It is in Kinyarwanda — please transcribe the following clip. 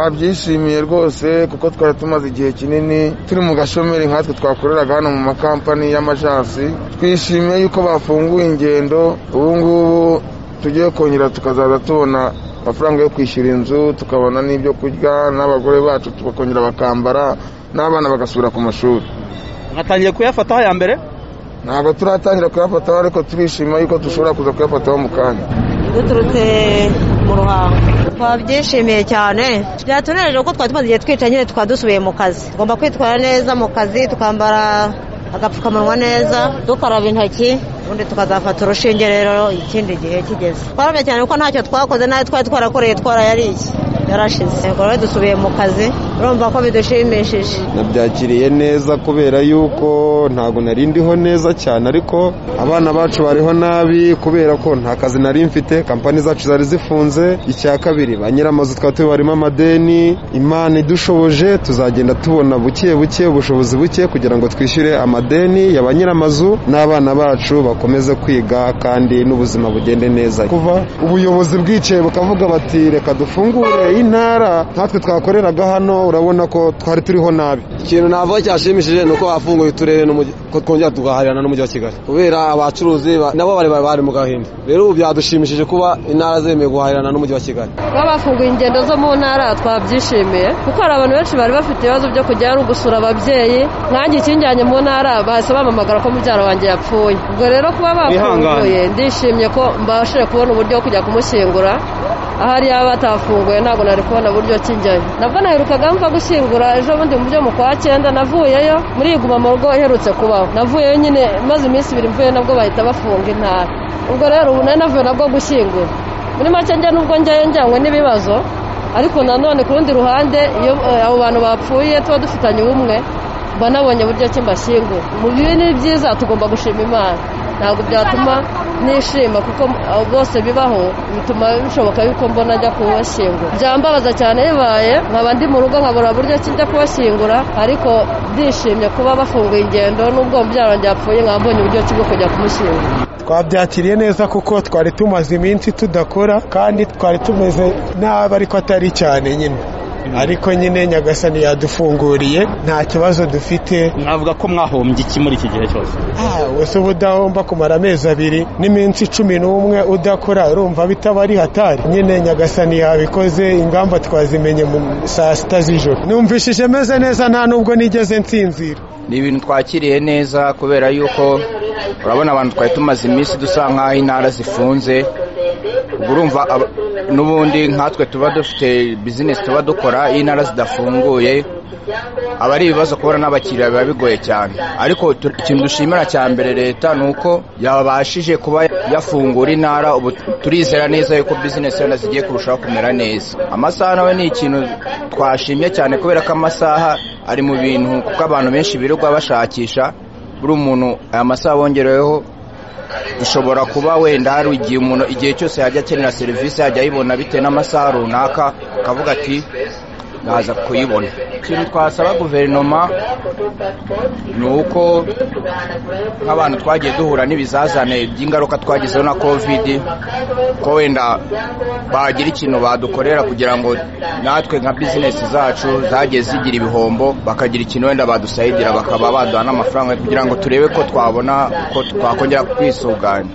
babyishimiye rwose kuko twari tumaze igihe kinini turi mu gashomeri nkatwe twakoreraga hano mu makampani y'amajansi twishimiye yuko bafunguye ingendo ubu ngubu tugiye kongera tukazaza tubona amafaranga yo kwishyura inzu tukabona n'ibyo kurya n'abagore bacu tukongera bakambara n'abana bagasubira ku mashuri mwatangiye kuyafataho ya mbere ntabwo turatangira kuyafataho ariko turishima yuko dushobora kuza kuyafataho mu kanya duturutse mu ruhango twabyishimiye cyane byatunejeje kuko twari tumaze igihe twicaye nyine tukaba dusubiye mu kazi tugomba kwitwara neza mu kazi tukambara agapfukamunwa neza dukaraba intoki ubundi tukazafata urushinge rero ikindi gihe kigeze twarabye cyane kuko ntacyo twakoze nayo twari twarakoreye twarayariye yarashize rero dusubiye mu kazi urumva ko bidushimishije nabyakiriye neza kubera yuko ntabwo nari ndiho neza cyane ariko abana bacu bariho nabi kubera ko nta kazi nari mfite kampani zacu zari zifunze icya kabiri ba nyiramazu twari tubarimo amadeni imana idushoboje tuzagenda tubona buke buke ubushobozi buke kugira ngo twishyure amadeni ya ba nyiramazu n'abana bacu bakomeze kwiga kandi n'ubuzima bugende neza kuva ubuyobozi bwicaye bukavuga bati reka dufungure intara natwe twakoreraga hano urabona ko twari turiho nabi ikintu navuga cyashimishije ni uko bafunguye uturere ko twongera tugahahirana n'umujyi wa kigali kubera abacuruzi nabo bari bari mu gahinda rero ubu byadushimishije kuba intara zemeye guhahirana n'umujyi wa kigali kuba bafunguye ingendo zo mu ntara twabyishimiye kuko hari abantu benshi bari bafite ibibazo byo kujya no gusura ababyeyi nkange ikinjyanye mu ntara bahise bampamagara ko mubyara wanjye yapfuye ubwo rero kuba bafunguye ndishimye ko mbashije kubona uburyo bwo kujya kumushyingura ahari yaba batafunguye ntabwo nari kubona buryo kijyayo nabwo naherukaga mva gushyingura ejo bundi mu byo mu kwa cyenda navuyeyo muri iguma mu rugo iherutse kubaho navuyeyo nyine maze iminsi ibiri mvuye nabwo bahita bafunga intara ubwo rero ubu nari navuye nabwo gushyingura muri make njya nubwo njyayo njyanywe n'ibibazo ariko nanone ku rundi ruhande iyo abo bantu bapfuye tuba dufitanye ubumwe mba nabonye buryo ki mbashyingura mu bibi ni byiza tugomba gushima imana ntabwo byatuma nishima kuko abo bose bibaho bituma bishoboka yuko mbona ajya kubashyingura byambabaza cyane bibaye nkaba ndi mu rugo nkabura buryo ki njya kubashyingura ariko ndishimye kuba bafunguye ingendo n'ubwo mubyara wanjye yapfuye nkaba mbonye uburyo ki bwo kujya kumushyingura twabyakiriye neza kuko twari tumaze iminsi tudakora kandi twari tumeze nabi ariko atari cyane nyine ariko nyine nyagasani yadufunguriye nta kibazo dufite navuga ko mwahombye iki muri iki gihe cyose wese uba udahomba kumara amezi abiri n'iminsi cumi n'umwe udakora urumva bitaba ari hatari nyine nyagasani yabikoze ingamba twazimenye mu saa sita z'ijoro numvishije meze neza nta nubwo nigeze nsinzira ni ibintu twakiriye neza kubera yuko urabona abantu twari tumaze iminsi dusa nk'aho intara zifunze urumva n'ubundi nkatwe tuba dufite bizinesi tuba dukora iyo intara zidafunguye aba ari ibibazo kubona n'abakiriya biba bigoye cyane ariko ikintu dushimira cya mbere leta ni uko yabashije kuba yafungura intara ubu turizera neza yuko bizinesi yenda zigiye kurushaho kumera neza amasaha nawe ni ikintu twashimye cyane kubera ko amasaha ari mu bintu kuko abantu benshi birirwa bashakisha buri muntu aya masaha bongereweho dushobora kuba wenda hari igihe umuntu igihe cyose yajya akenera serivisi yajya ayibona bitewe n'amasaha runaka akavuga ati naza kuyibona ikintu twasaba guverinoma ni uko nk'abantu twagiye duhura n'ibizazane by'ingaruka twagezeho na kovidi ko wenda bagira ikintu badukorera kugira ngo natwe nka bizinesi zacu zagiye zigira ibihombo bakagira ikintu wenda badusayigira bakaba baduha n'amafaranga kugira ngo turebe ko twabona uko twakongera kwisuganya